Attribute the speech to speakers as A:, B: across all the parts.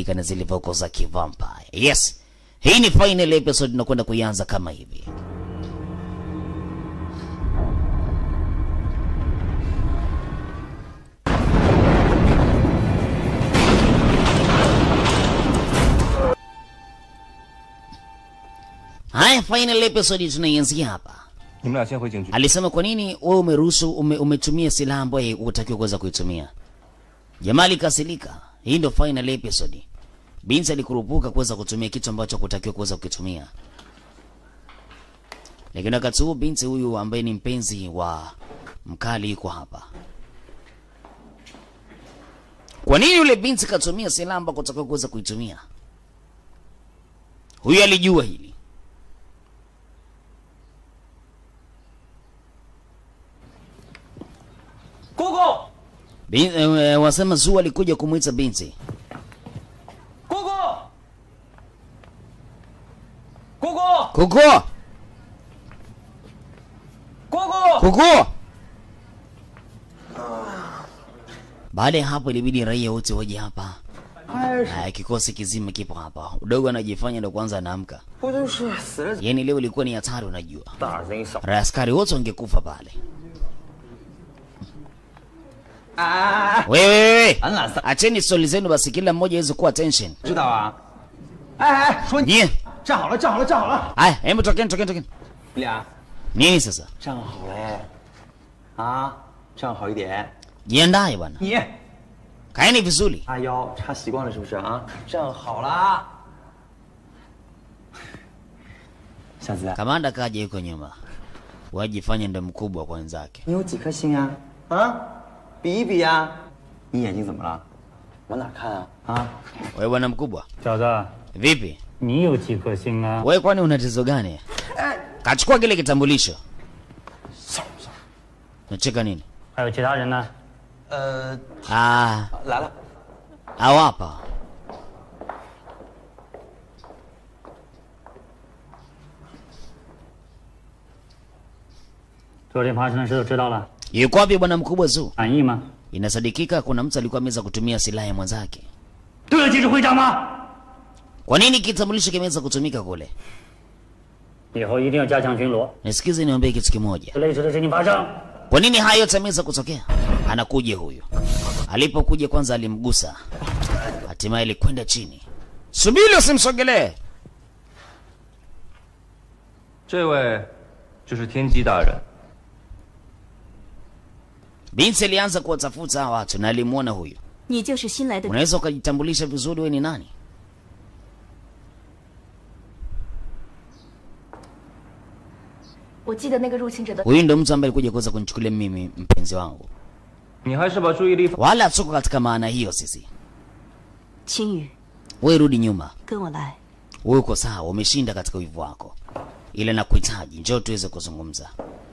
A: na zile vocals za kivampire. Yes, hii ni final episode, tunakwenda kuianza kama hivi. Haya, final episode tunaianzia hapa.
B: 你们俩先回警局。
A: Alisema kwa nini wewe umeruhusu ume, umetumia silaha ambayo hutakiwa kuweza kuitumia. Jamaa alikasirika. Hii ndio final episode. Binti alikurupuka kuweza kutumia kitu ambacho hakutakiwa kuweza kukitumia. Lakini wakati huu binti huyu ambaye ni mpenzi wa mkali yuko hapa. Kwa nini yule binti katumia silaha ambayo hakutakiwa kuweza kuitumia? Huyu alijua hili.
C: Gogo,
A: Bin, eh, wasema Zuu alikuja kumwita binti.
C: gogo, gogo,
A: Kuko!
C: gogo.
A: Kuko! Baada ya hapo ilibidi raia wote waje hapa. Haya, kikosi kizima kipo hapa. Udogo anajifanya ndo kwanza anaamka.
C: 不就是死了
A: Yaani leo ilikuwa ni hatari unajua.
C: 大人一小。
A: Raia askari wote wangekufa pale.
C: 哎，
A: Wewe wewe.
C: 俺俩仨
A: Acheni stori zenu basi kila mmoja aweze kuwa attention.
C: 知道啊。哎哎，说你
A: Nyie.
C: 站好了，站好了，站好了。
A: Haya, hebu tokeni tokeni tokeni.
C: 你俩
A: Nini sasa?
C: 站好嘞，啊，站好一点。
A: Jiandae bwana.
C: 你
A: Kaeni vizuri.
C: 叉腰叉习惯了是不是啊？站好了。小子，
A: Kamanda kaja yuko nyuma. Wajifanye ndo mkubwa kwa wenzake.
C: 你有几颗星啊？啊，比一比呀、你眼睛怎么了？往哪看啊？啊？
A: Wewe bwana mkubwa.
D: 小子，
A: Vipi?
D: 你有几颗星啊？
A: Wewe kwani una tatizo gani? Kachukua kile kitambulisho. Nacheka nini?
D: 还有其他人呢？
C: 呃，
A: Ah,
C: 来了。
A: hawapa.
D: 昨天发生的事都知道了，
A: Yuko wapi bwana mkubwa Zu?
D: 满意吗？
A: Inasadikika kuna mtu alikuwa ameweza kutumia silaha ya mwenzake.
D: 对得起是会长吗？
A: Kwa nini kitambulisho kimeweza kutumika kule?
D: 以后一定要加强巡逻，
A: Nisikize niambie kitu kimoja.
D: 类似的事情发生，
A: Kwa nini haya yote yameweza kutokea? Anakuja huyu. Alipokuja kwanza alimgusa. Hatimaye alikwenda chini. Subiri usimsogelee.
B: 这位就是天机大人。
A: Binti alianza kuwatafuta hawa watu na alimwona huyu.
E: 你就是新来的
A: Unaweza ukajitambulisha vizuri wewe ni nani?
E: 我记得那个入侵者的
A: Huyu ndo mtu ambaye alikuja kuweza kunichukulia mimi mpenzi wangu.
B: 你还是把注意力放。
A: Wala tuko katika maana hiyo sisi.
E: 青雨，
A: Wewe rudi nyuma.
E: 跟我来。
A: Wewe uko sawa, umeshinda katika wivu wako. Ila nakuhitaji, njoo tuweze kuzungumza.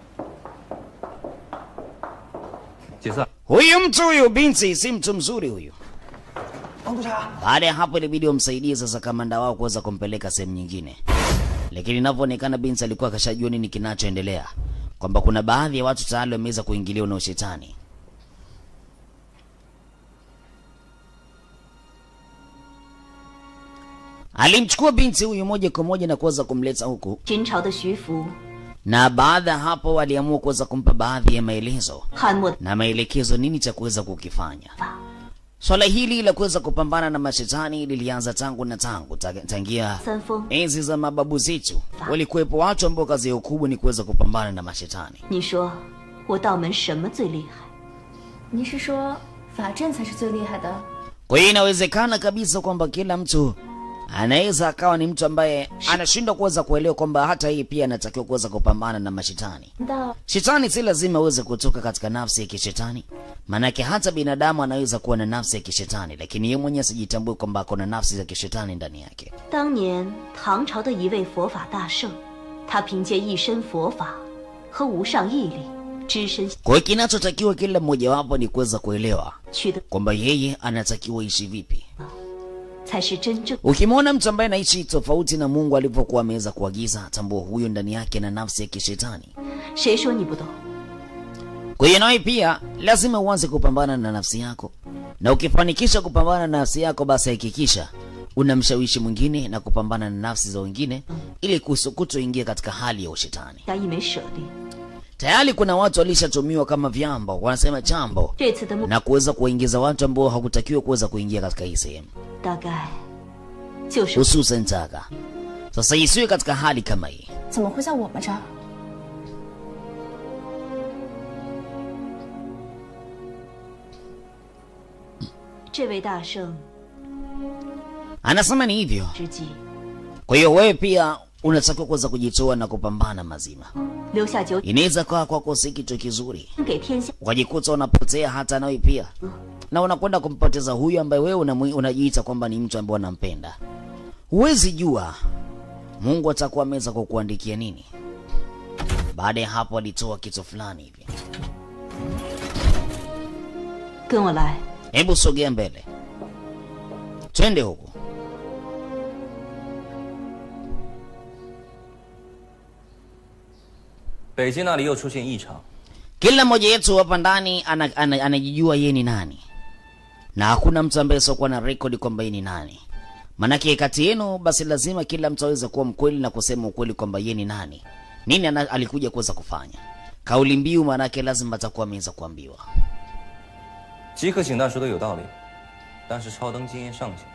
B: 解散。
A: Huyu mtu huyu binti si mtu mzuri huyu.
C: 王督察，
A: Baada ya hapo ilibidi wamsaidie sasa kamanda wao kuweza kumpeleka sehemu nyingine, lakini inavyoonekana binti alikuwa akashajua nini kinachoendelea, kwamba kuna baadhi ya watu tayari wameweza kuingiliwa na ushetani. Alimchukua binti huyu moja kwa moja na kuweza kumleta huku,
E: 秦朝的徐福、
A: na baada ya hapo waliamua kuweza kumpa baadhi ya maelezo
E: 汉末
A: na maelekezo nini cha kuweza kukifanya. Swala hili la kuweza kupambana na mashetani lilianza tangu na tangu ta- tangia
E: 三丰，
A: enzi za mababu zetu. Walikuwepo watu ambao kazi yao kubwa ni kuweza kupambana na mashetani.
E: 你说我道门什么最厉害？
F: 你是说法阵才是最厉害的？
A: Kwa hiyo inawezekana kabisa kwamba kila mtu anaweza akawa ni mtu ambaye anashindwa kuweza kuelewa kwamba hata yeye pia anatakiwa kuweza kupambana na mashetani.
F: 难道
A: Shetani si lazima aweze kutoka katika nafsi ya kishetani, maanake hata binadamu anaweza kuwa na nafsi ya kishetani, lakini yeye mwenyewe asijitambue kwamba ako na nafsi za kishetani ndani yake.
E: 当年唐朝的一位佛法大圣，他凭借一身佛法和无上毅力，只身
A: Kwa hiyo kinachotakiwa kila mmojawapo ni kuweza kuelewa
E: 取得，
A: kwamba yeye anatakiwa ishi vipi.
E: 才是真正
A: Ukimwona mtu ambaye anaishi tofauti na Mungu alivyokuwa ameweza kuagiza, tambua huyo ndani yake na nafsi ya kishetani.
E: 谁说你不懂？
A: Kwa hiyo nawe pia lazima uanze kupambana na nafsi yako, na ukifanikisha kupambana na nafsi yako, basi hakikisha unamshawishi mwingine na kupambana na nafsi za wengine ili kuso- kutoingia katika hali ya ushetani.
E: 加一枚舍利。
A: Tayari kuna watu walishatumiwa kama vyambo, wanasema chambo,
E: 这次的目
A: na kuweza kuwaingiza watu ambao hakutakiwa kuweza kuingia katika hii sehemu,
E: 大概就是
A: hususan Taka. Sasa isiwe katika hali kama hii.
F: 怎么会在我们这儿？
E: 这位大圣
A: Anasema ni hivyo.
E: 之际，
A: Kwa hiyo wewe pia unatakiwa kuweza kujitoa na kupambana mazima.
E: 留下九
A: Inaweza kuwa kwako si kitu kizuri,
E: 给天下
A: ukajikuta unapotea hata nawe pia, na unakwenda kumpoteza huyu ambaye wewe unamwi- unajiita kwamba ni mtu ambaye unampenda. Huwezi jua Mungu atakuwa ameweza kukuandikia nini. Baada ya hapo, alitoa kitu fulani hivi.
E: 跟我来。
A: Hebu sogea mbele, twende huku.
B: 北京那里又出现异常，
A: Kila mmoja wetu hapa ndani ana- ana- anajijua yeye ni nani, na hakuna mtu ambaye siokuwa na rekodi kwamba yeye ni nani. Manake kati yenu basi lazima kila mtu aweze kuwa mkweli na kusema ukweli kwamba yeye ni nani, nini ana, alikuja kuweza kufanya. Kauli mbiu manake lazima atakuwa ameweza kuambiwa.
B: 吉克醒大说的有道理，但是超登经验尚浅。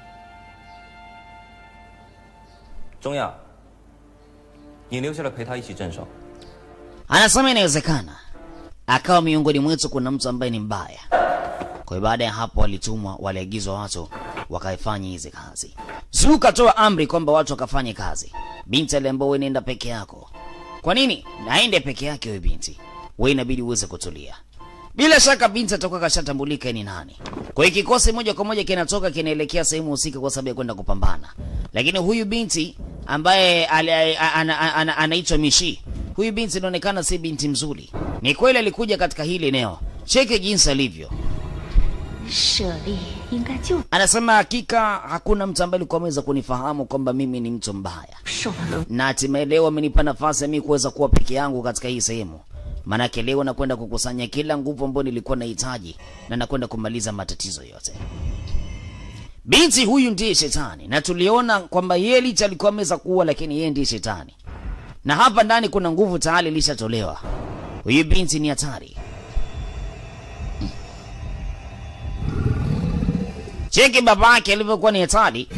B: 中亚，你留下来陪他一起镇守。
A: Anasema inawezekana akawa miongoni mwetu kuna mtu ambaye ni mbaya. Kwa hiyo baada ya hapo walitumwa, waliagizwa watu wakaifanya hizi kazi. Zuu katoa amri kwamba watu wakafanye kazi. Binti aliambiwa wewe nenda peke yako. Kwa nini? Naende peke yake wewe binti. Wewe inabidi uweze kutulia. Bila shaka binti atakuwa kashatambulika ni nani. Kwa hiyo kikosi moja kwa moja kinatoka kinaelekea sehemu husika kwa sababu ya kwenda kupambana. Lakini huyu binti ambaye ali- a- ana- ana- ana- anaitwa Mishi, huyu binti inaonekana si binti mzuri. Ni kweli alikuja katika hili eneo. Cheke jinsi alivyo.
E: 舍利应该就
A: Anasema hakika hakuna mtu ambaye alikuwa ameweza kunifahamu kwamba mimi ni mtu mbaya,
E: 受了
A: na hatimaye leo amenipa nafasi ya mimi kuweza kuwa peke yangu katika hii sehemu. Maanake leo nakwenda kukusanya kila nguvu ambayo nilikuwa nahitaji na nakwenda kumaliza matatizo yote. Binti huyu ndiye shetani, na tuliona kwamba yeye licha alikuwa ameweza kuua, lakini yeye ndiye shetani, na hapa ndani kuna nguvu tayari ilishatolewa. Huyu binti ni hatari. Cheki baba yake alivyokuwa ni hatari.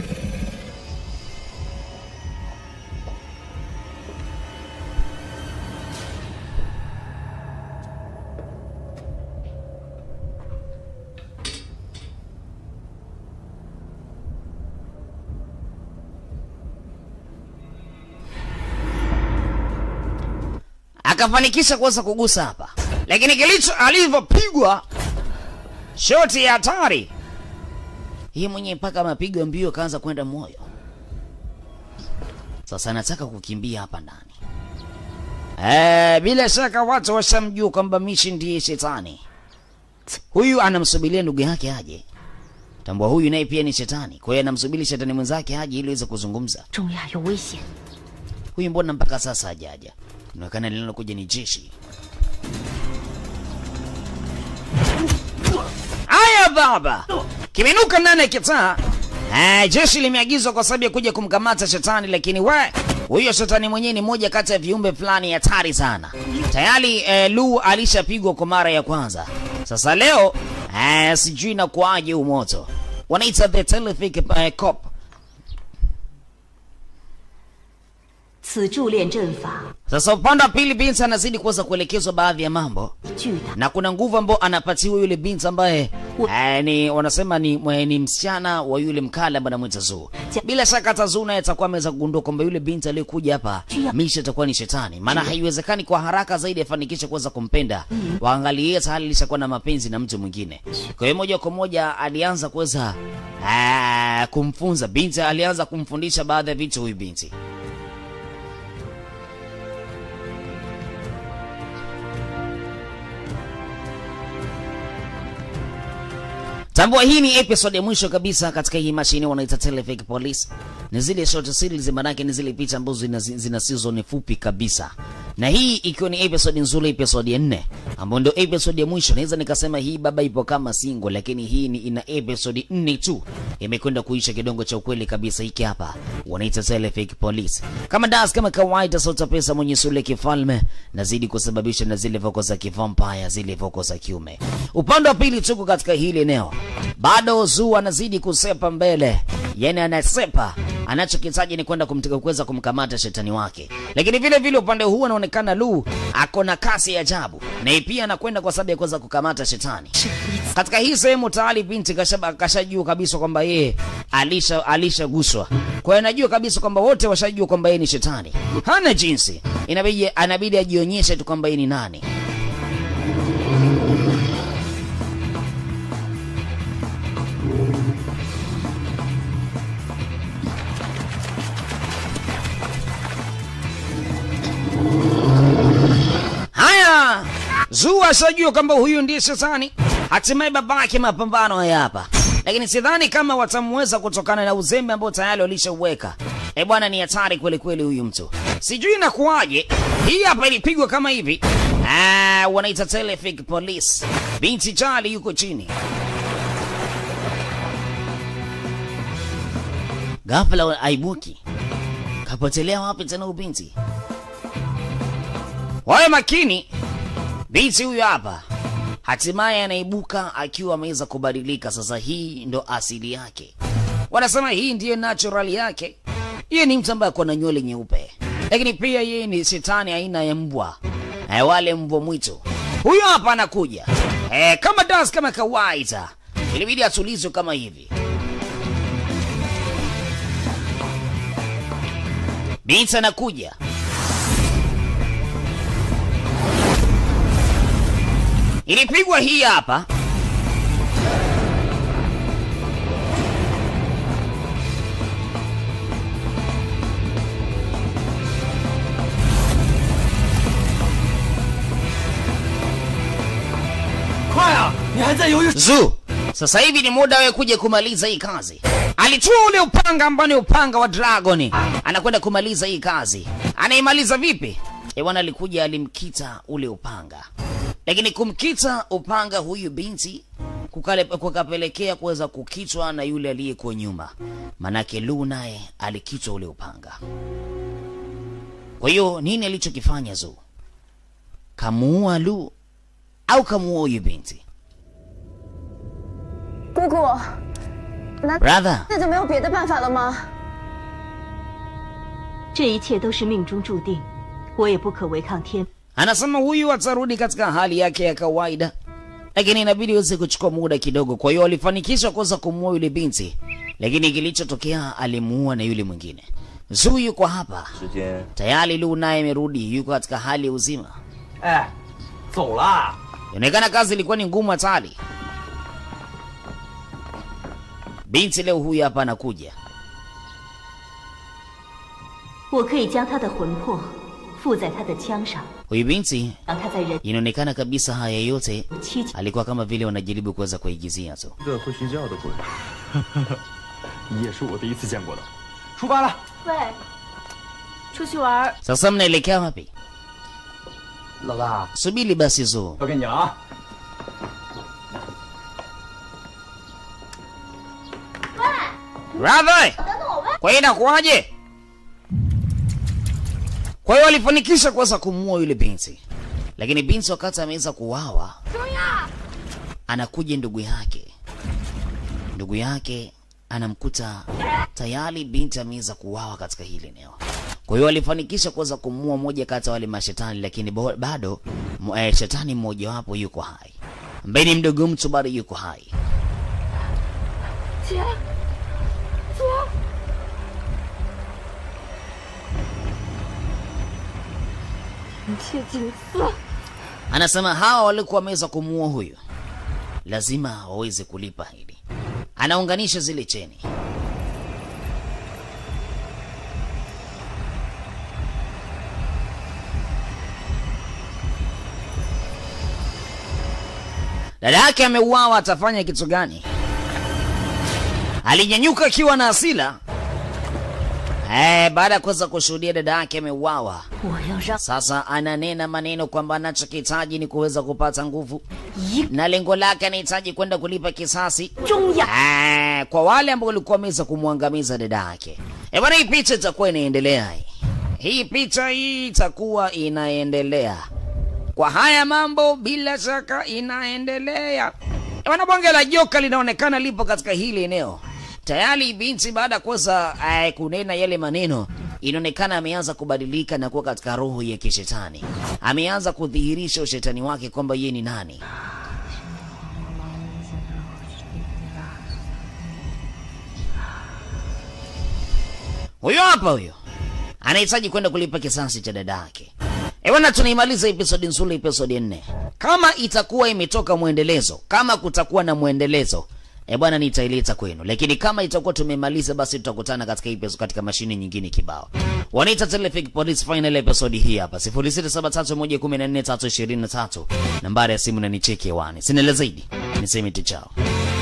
A: akafanikisha kuweza kugusa hapa, lakini kilicho alivyopigwa shoti ya hatari hii mwenye mpaka mapigo mbio kaanza kwenda moyo. Sasa nataka kukimbia hapa ndani. Eh, bila shaka watu washamjua kwamba Mishi ndiye shetani. Huyu anamsubiria ndugu yake aje. Tambua huyu naye pia ni shetani. Kwa hiyo anamsubiri shetani mwenzake aje ili aweze kuzungumza.
E: 中亚有危险，
A: Huyu mbona mpaka sasa hajaja? Inaonekana linalokuja ni jeshi. Aya baba, kimenuka ndani ya kitaa. Eh, jeshi limeagizwa kwa sababu ya kuja kumkamata shetani, lakini we huyo shetani mwenyewe ni moja kati ya viumbe fulani hatari sana. Tayari eh, Lu alishapigwa kwa mara ya kwanza. Sasa leo eh, sijui na kuaje huu moto. Wanaita the telephonic eh, cop
E: 此铸炼阵法
A: Sasa upande wa pili binti anazidi kuweza kuelekezwa baadhi ya mambo
E: 巨大，
A: na kuna nguvu ambayo anapatiwa yule binti ambaye eh, ni wanasema ni, mwe- ni msichana wa yule mkale ambaye anamwita Zuu. Bila shaka hata Zuu naye atakuwa ameweza kugundua kwamba yule binti aliyekuja hapa Misha atakuwa ni shetani, maana haiwezekani kwa haraka zaidi afanikishe kuweza kumpenda. Waangalie tayari alishakuwa na mapenzi na mtu mwingine. Kwa hiyo moja kwa moja alianza kuweza eh, kumfunza binti, alianza kumfundisha baadhi ya vitu huyu binti. Tambua hii ni episode ya mwisho kabisa katika hii mashine wanaita Televic Police. Ni zile short series, maanake ni zile picha ambazo zina, zina season fupi kabisa, na hii ikiwa ni episode nzuri, episode ya nne ambayo ndio episode ya mwisho. Naweza nikasema hii baba ipo kama single, lakini hii ni ina episode nne tu, imekwenda kuisha kidongo cha ukweli kabisa. Hiki hapa wanaita Zile Fake Police. Kama das kama kawaida, sauta pesa mwenye sule kifalme nazidi kusababisha na zile voko za kivampire, zile voko za kiume. Upande wa pili tuko katika hili eneo, bado Zuu anazidi kusepa mbele, yani anasepa anachokitaji ni kwenda kumtaka kuweza kumkamata shetani wake, lakini vile vile upande huu anaonekana Lu ako na kasi ya ajabu, na pia anakwenda kwa sababu ya kuweza kukamata shetani. Katika hii sehemu tayari binti kashaba- kashajua kabisa kwamba yeye alisha alishaguswa, kwa hiyo anajua kabisa kwamba wote washajua kwamba yeye ni shetani, hana jinsi, inabidi anabidi ajionyeshe tu kwamba yeye ni nani. Haya, Zuu ashajua kwamba huyu ndiye shetani. Hatimaye babake mapambano haya hapa, lakini sidhani kama watamweza kutokana na uzembe ambao tayari walishauweka. E bwana, ni hatari kweli kweli huyu mtu, sijui inakuwaje. Hii hapa ilipigwa kama hivi. Ah, wanaita Telefic Police. Binti Charlie yuko chini. Ghafla aibuki, kapotelea wapi tena ubinti? Wawe makini, binti huyu hapa hatimaye anaibuka akiwa ameweza kubadilika. Sasa hii ndo asili yake, wanasema hii ndiyo natural yake. Yeye ni mtu ambaye ako na nywele nyeupe, lakini pia yeye ni shetani aina ya mbwa eh, wale mbwa mwitu. Huyu hapa anakuja eh, kama das kama kawaida, ilibidi atulizwe kama hivi. Binti anakuja ilipigwa hii hapa Zu, sasa hivi ni muda wewe kuja kumaliza hii kazi. Alitua ule upanga ambao ni upanga wa dragoni, anakwenda kumaliza hii kazi. Anaimaliza vipi? E bwana, alikuja alimkita ule upanga, lakini kumkita upanga huyu binti kukale- kukapelekea kuweza kukitwa na yule aliyekuwa nyuma, manake Lu naye alikitwa ule upanga. Kwa hiyo nini alichokifanya Zu? Kamuua Lu au kamuua huyu binti?
F: 姑姑，难
A: Brother,
F: 那就没有别的办法了吗？
E: 这一切都是命中注定，我也不可违抗天。
A: anasema huyu atarudi katika hali yake ya kawaida, lakini inabidi uweze kuchukua muda kidogo. Kwa hiyo walifanikisha kuweza kumuua yule binti, lakini kilichotokea alimuua na yule mwingine. Zuu yuko hapa
B: 时间
A: tayari, Lu naye amerudi, yuko katika hali ya uzima.
C: 哎，走了。
A: Inaonekana kazi ilikuwa ni ngumu hatari. Binti leo huyu hapa anakuja,
E: 我可以将他的魂魄附在他的枪上，
A: huyu binti
E: 让他在人
A: inaonekana kabisa haya yote
E: 七情。
A: alikuwa kama vile wanajaribu kuweza kuigizia tu.
B: 一个会睡觉的鬼。
C: 也是我第一次见过的。出发了。
F: 喂，出去玩儿
A: Sasa mnaelekea wapi?
C: 老大，
A: Subiri basi Zuu.
C: 交给你了啊。
A: Brother! Kwa hiyo inakuwaje? Kwa hiyo walifanikisha kuweza kumuua yule binti, lakini binti wakati ameweza kuuawa, anakuja ndugu yake. Ndugu yake anamkuta tayari binti ameweza kuuawa katika hili eneo. Kwa hiyo walifanikisha kuweza kumuua moja kati ya wale mashetani, lakini bo- bado m- eh, shetani mmojawapo yuko hai, ambaye ni mdogo mtu bado yuko hai.
F: 姐，姐， 一切景色。
A: Anasema hawa walikuwa wameweza kumuua huyu, lazima waweze kulipa hili. Anaunganisha zile cheni. Dada yake ameuawa, atafanya kitu gani? Alinyanyuka akiwa na hasira. Eh, baada ya kuweza kushuhudia dada yake ameuawa,
F: 我要让
A: sasa ananena maneno kwamba anachokihitaji ni kuweza kupata nguvu
F: 一
A: na lengo lake anahitaji kwenda kulipa kisasi
F: 中央
A: Eh, kwa wale ambao walikuwa wameweza kumwangamiza dada yake. Eh, bwana, hii picha itakuwa inaendelea hii. Hii picha hii itakuwa inaendelea. Kwa haya mambo bila shaka inaendelea. Eh, bwana, bonge la joka linaonekana lipo katika hili eneo. Tayari binti baada ya kuweza eh, kunena yale maneno inaonekana ameanza kubadilika na kuwa katika roho ya kishetani. Ameanza kudhihirisha ushetani wake kwamba yeye ni nani. Huyo hapa huyo anahitaji kwenda kulipa kisasi cha dada yake. E bwana, tunaimaliza episodi nzuri, episodi nne. Kama itakuwa imetoka mwendelezo, kama kutakuwa na mwendelezo, e bwana, nitaileta kwenu, lakini kama itakuwa tumemaliza, basi tutakutana katika episode, katika mashine nyingine kibao. Wanaita Telefic Police final episode hii hapa 0673114323 nambari ya simu na nicheke hewani. Sina la zaidi, niseme tu chao.